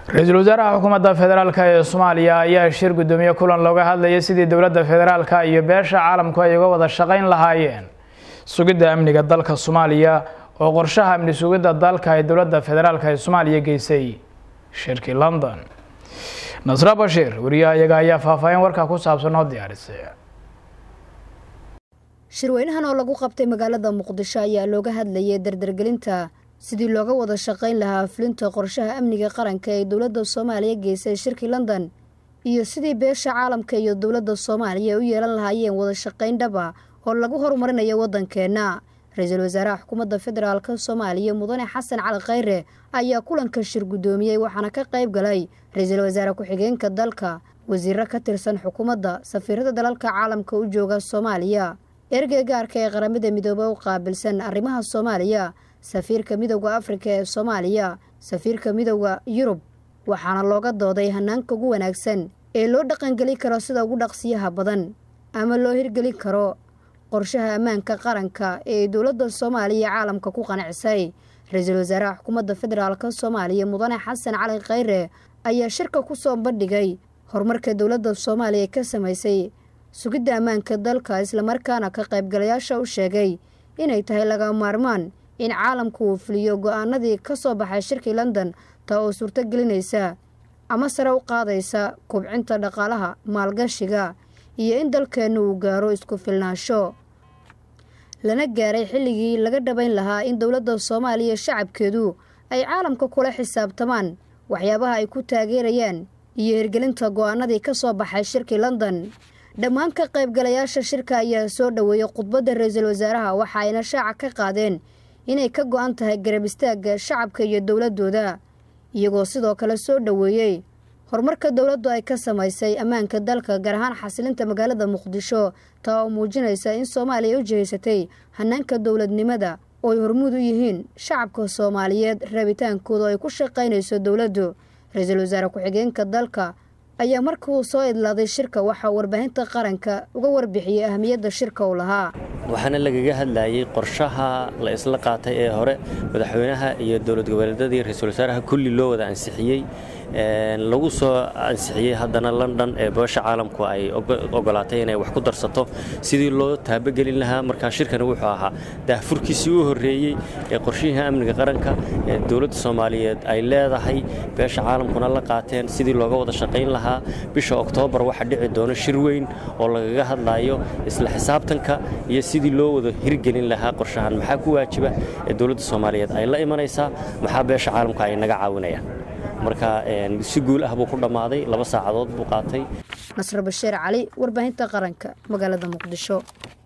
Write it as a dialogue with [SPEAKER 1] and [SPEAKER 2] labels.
[SPEAKER 1] ra-iisul wasaaraha xukuumadda federaalk ee soomaaliya ayaa shir guddoomiye kulan looga hadlayay sidii dowladda federaalka iyo beesha caalamku ay uga wada shaqayn lahaayeen sugidda amniga dalka soomaaliya oo qorshaha amni sugidda dalka ay dowladda federaalk ee soomaaliya geysay shirkii london nasra bashiir wariyaha iyaga ayaa faahfaahin warkaa ku saabsan oo diyaarisay
[SPEAKER 2] shirweynahan oo lagu qabtay magaalada muqdisho ayaa looga hadlayay dardargelinta sidii looga wada shaqayn lahaa fulinta qorshaha amniga qaranka ee dowladda soomaaliya geysay shirkii london iyo sidii beesha caalamka iyo dowladda soomaaliya u yeelan lahaayeen wada shaqayn dhaba oo lagu horumarinayo waddankeenna ra-iisul wasaaraha xukuumadda federaalk soomaaliya mudane xasan cali khayre ayaa kulanka shir guddoomiyey waxaana ka qayb galay ra-iisul wasaare ku-xigeenka dalka wasiiro ka tirsan xukuumadda safiirada dalalka caalamka u jooga soomaaliya ergey gaarka ee qaramada midoobe u qaabilsan arrimaha soomaaliya safiirka midowda afrika ee soomaaliya safiirka midowda yurub waxaana looga dooday hanaanka ugu wanaagsan ee loo dhaqangeli karo sida ugu dhaqsiyaha badan ama loo hirgelin karo qorshaha ammaanka qaranka ee dowladda soomaaliya caalamka ku qanacsay ra-iisul wasaaraha xukuumadda federaalk soomaaliya mudane xasan cali khayre ayaa shirka ku soo bandhigay horumarka dowladda soomaaliya ka samaysay sugidda ammaanka dalka islamarkaana ka qaybgalayaasha u sheegay inay tahay laga maarmaan in caalamku uu fuliyo go-aanadii ka soo baxay shirkii london taa oo suurto gelinaysa ama sare u qaadaysa kubcinta dhaqaalaha maalgashiga iyo in dalkeennu uu gaaro isku filnaansho lana gaaray xilligii laga dhabayn lahaa in dowladda soomaaliya shacabkeedu ay caalamka kula xisaabtamaan waxyaabaha ay ku taageerayaan iyo hirgelinta go-aanadii ka soo baxay shirkii london dhammaan ka qaybgalayaasha shirka ayaa soo dhoweeyey khudbadda ra-iisul wasaaraha waxa ayna shaaca ka qaadeen inay ka go-an tahay garab istaagga shacabka iyo dowladooda iyagoo sidoo kale soo dhoweeyey horumarka dowladdu ay ka samaysay ammaanka dalka gaar ahaan xasilinta magaalada muqdisho taa oo muujinaysa in soomaaliya u jihaysatay hanaanka dowladnimada oo ay hormuud u yihiin shacabka soomaaliyeed rabitaankooda oo ay ku shaqaynayso dowladdu ra-iisul wasaare ku-xigeenka dalka ayaa markii uu soo idlaaday shirka waxaa warbaahinta qaranka uga warbixiyey ahamiyadda shirka uu lahaa
[SPEAKER 3] waxaana lagaga hadlayay qorshaha la isla qaatay ee hore madaxweynaha iyo dowlad goboleedyadii ra-iisul wasaaraha kulli loo wada ansixiyey lagu soo ansixiyey haddana london ee beesha caalamku ay ogolaatay inay wax ku darsato sidii loo taabagelin lahaa markaa shirkani wuxuu ahaa daahfurkiisii u horreeyey ee qorshihii amniga qaranka ee dowladda soomaaliyeed ay leedahay beesha caalamkuna la qaateen sidii looga wada shaqayn lahaa bisha oktoobar waxaa dhici doona shir weyn oo lagaga hadlayo isla xisaabtanka iyo sidii loo wada hirgelin lahaa qorshahan maxaa ku waajiba ee dowladda soomaaliyeed ay la imanaysaa maxaa beesha caalamka ay naga caawinayaan marka si guul ah buu ku dhammaaday laba saacadood buu qaatay
[SPEAKER 2] nasr bashiir cali warbaahinta qaranka magaalada muqdisho